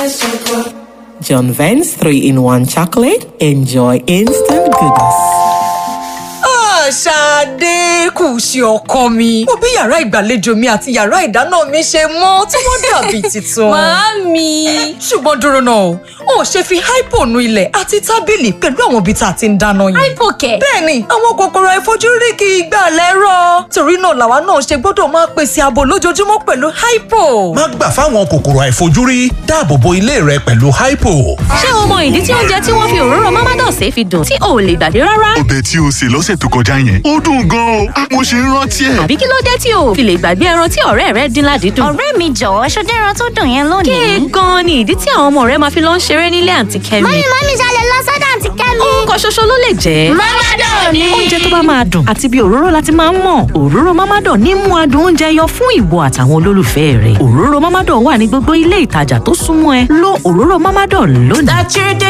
John Vance 3 in 1 chocolate. Enjoy instant goodness. Ṣadé kù sí ọkọ mi. Mo bí yàrá ìgbàlejò mi àti yàrá ìdáná mi ṣe mọ́ tí wọ́n dàbí tuntun. Màámi. Ṣùgbọ́n dúró náà o, ò ṣe fi hypo nu ilẹ̀ àti tábìlì pẹ̀lú àwọn ibi tá a ti ń dáná yẹn. Hypo kẹ̀. Bẹ́ẹ̀ni, àwọn kòkòrò àìfojúrí kì í gbà lẹ́rọ̀. Torí náà làwa náà ṣe gbọ́dọ̀ máa pèsè ààbò lójoojúmọ́ pẹ̀lú hypo. má gbà fáwọn kòkòrò àìfojúrí dáàbò bo ilé rẹ pẹ̀lú hypo. Ṣé o mọ ìdí tí oúnjẹ tí wọ́n fi òróró Mamados fi dùn tí o ò lè gbàgbé rárá? ọbẹ̀ tí o sè lọ́sẹ̀ tó kọjá yẹn ó dùn gan-an o mo ṣe ń rántí ẹ̀. Àbí kí ló dé tí o ò fi lè gbàgbé ẹran tí ọ̀rẹ́ rẹ dín ládìídùn? ọ̀rẹ́ mi jọ̀wọ́ ṣọdẹ́ ẹran tó dùn yẹn lónìí. Kéè gan-an ni ìdí tí àwọn ọmọ rẹ máa fi lọ ń ṣeré nílé àǹtí Kẹ́mi. mọ́mí mọ́mí ṣalẹ̀ lọ sọ́dọ̀ àǹtí kẹ́mi. Nǹkan ṣoṣo ló lè jẹ́. Mamadan ni. Oúnjẹ tó bá máa dùn àti bí òróró láti máa ń mọ̀. Òróró Mamadan ní mú adùn oúnjẹ yọ fún ìwọ àtàwọn olólùfẹ́ rẹ̀. Òróró Mamadan wà ní gbogbo ilé ìtajà tó súnmọ́ ẹ. Lo òróró Mamadan lónìí.